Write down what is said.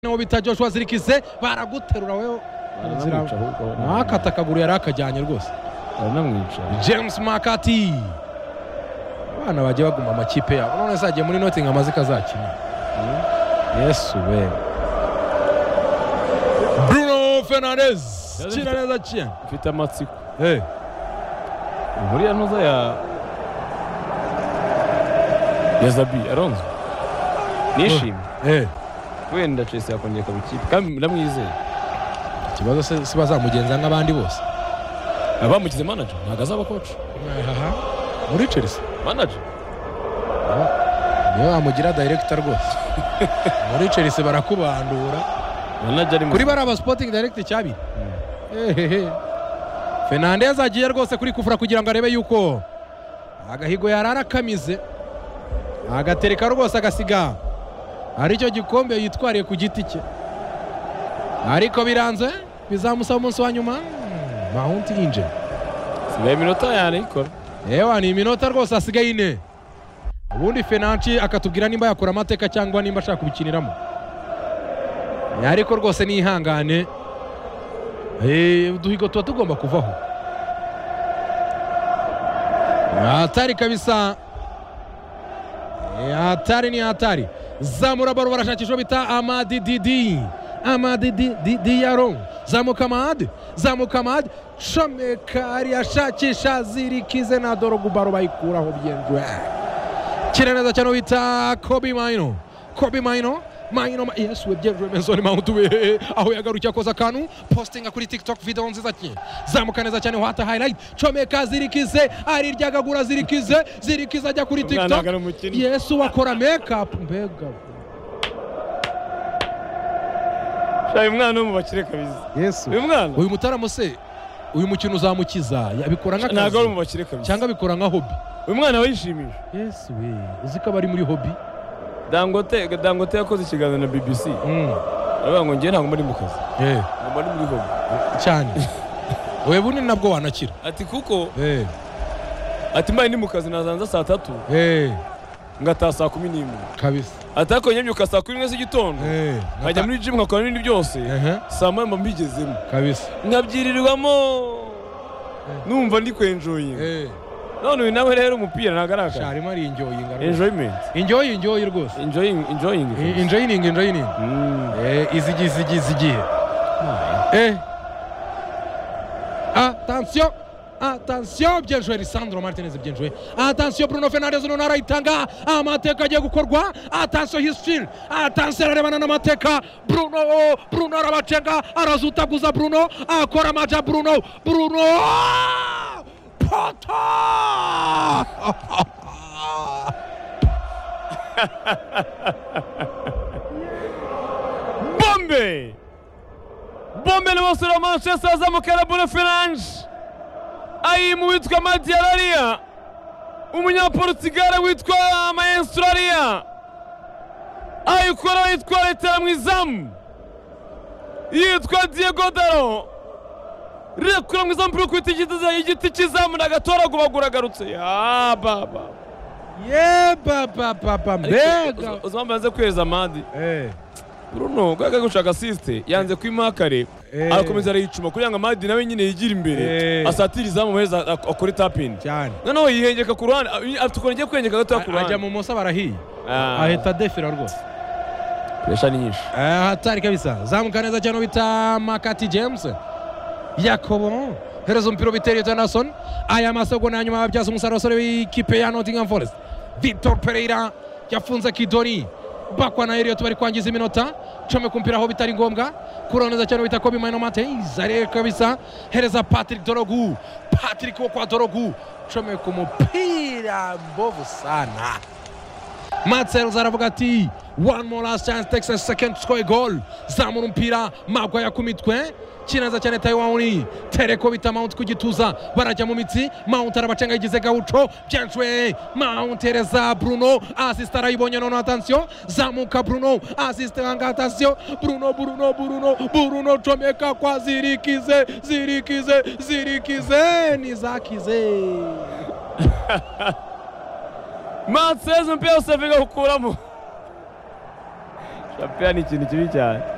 n'uwo bita Joshua zirikise baraguterura wewe baranamwica ahubwo nakata akaguru yari akajyanye rwose baranamwica james makati abana bagiye baguma amakipe yabo none zagiye muri nottingham azi ko azakina yesu we bruno fernandez Yazi kina neza cyane mfite amatsiko hey. muri ya ntuza ya ya zabi aronzo nishimye hey. wenda chelsea yakongera ikaba ikipe kandi ndamwizeye ikibazo se si bazamugenza nk'abandi bose abamugize manager ntabwo azaba koci Aha. muri chelsea manager niyo wamugira director rwose muri chelsea barakubandura manager ari mu kuri bariya ba sporting direct cyabiri ehehe fernandez agiye rwose kuri kufura kugira ngo arebe yuko agahigo yari arakamize agatereka rwose agasiga aricyo gikombe yitwariye ku giti cye ariko biranze bizamusaba umunsi wa nyuma mm, mahunti yinjira sigaye iminota yanayikora ewa ni iminota rwose hasigaye ine ubundi fenanshi akatubwira nimba yakora amateka cyangwa nimba ashaka kubikiniramo Eh, ariko rwose nihangane Eh, uduhigo tuba tugomba kuvaho hatari kabisa Eh, hatari ni hatari zamura baro barashakisha uwo bita amadi didi amadi Di- Di- diyaro zamuka amadi zamuka amadi shomeka ariyashakisha zirikize na dorogu baro bayikuraho byenjwe kina neza cyane bita kobi mayino kobi mayino mayino ma- yesu we byenjwe mesoni mawuntu we aho yagarukiye akoza akantu postinga kuri tiktok video nziza cyane zamuka neza cyane wata highlight comeka zirikize ariryagagura zirikize zirikize ajya kuri Umwana tiktok ntabwo ari umukinnyi. yesu wakora mekapu mbega shaye umwana wo mu bakire kabisa yesu uyu mwana uyu mutaramo se uyu mukino uzamukiza yabikora ntabwo ari nk'akazi mu bakire kabisa cyangwa abikora nka hobi uyu mwana wishimije yesu we uzi ko aba ari muri hobi dangote dangote yakoze ikiganiro na bbc aravuga ngo njyewe ntabwo mba ndi mu kazi Eh, ngo mba ndi muri hobi cyane we bunini nabwo wanakira ati kuko Eh, ati mbaye ndi mu kazi nazanza saa tatu eh, ngataha saa kumi n'imwe kabisa ati ariko nyabyuka saa kumi n'imwe z'igitondo Eh, nkajya muri jimu nkakora n'ibindi byose Ehe, saa moya mba mbigezemo kabisa nkabyirirwamo numva ndi kwenjoyinga Eh, none uyu nawe rero umupira ntabwo ari akazi sharimo ari injoyinga rwose. enjoyment injoyi injoyi rwose enjoying enjoying I- injoyiningi injoyiningi Mm. Eh, izigi izigi izigiye Eh. Attention. Attention bien joué Lisandro Martinez bien joué. Attention Bruno Fernandes none arayitanga amateka agiye gukorwa. Attention Hisfield. Attention ararebana n'amateka. Bruno oh, Bruno arabacenga arazutaguza Bruno akora amaja Bruno Bruno Pota! bombe bombe ni umusore wa manchester azamukana bure feranje ayimu witwa madiyarariya umunyaporutugare witwa mayensurariya ayikora yitwa letera mu izamu yitwa diego daro rekura mu izamu kuri igiti cy'izamu ndagatoragubagura agarutse ya baba Yeah papa papa mega. uzambaye aze kweza amadi Eh. bruno bwaga gushaka asiste yanze kwimaha kare Eh. arakomeza arayicuma kugira ngo amadi nawe nyine yigire imbere Eh. asatire izamu heza ak- akore tapini Cyane. noneho yihengeka ku ruhande a- afite ukuntu agiye kwihengeka gatoya ku Ajya ruhande mu musa barahiye. Ah. Ahita defira rwose. puresha ni nyinshi Eh, hatari kabisa zamuka neza cyane bita makati james yakobo hereza umupira ubitera iyo anderson aya masogo ni hanyuma babyaza umusaruro abasore b'ikipe ya nottingham forest victor pereira yafunze kidoni bakwa na eliot bari kwangiza iminota come ku mupira aho bitari ngombwa kurora neza cyane bita kobi mayino mateis arebe kabisa hereza patrick dorogu patrick wo kwa dorogu come ku mupira mbovu sana Matsells aravuga ati one more last chance takes a second to score a goal zamura umupira magwaya ku mitwe kinaza cyane taiwan tereko bita mount ku gituza barajya mu mitsi mount arabacenga yigize gawuco byancwe mount ereza bruno asist arayibonye none atansiyo zamuka bruno asist anga atansiyo bruno bruno bruno bruno comeka kwa zirikize zirikize zirikize nizakize mansezi umupira wose avuga gukuramo shampiyona ni ikintu kibi cyane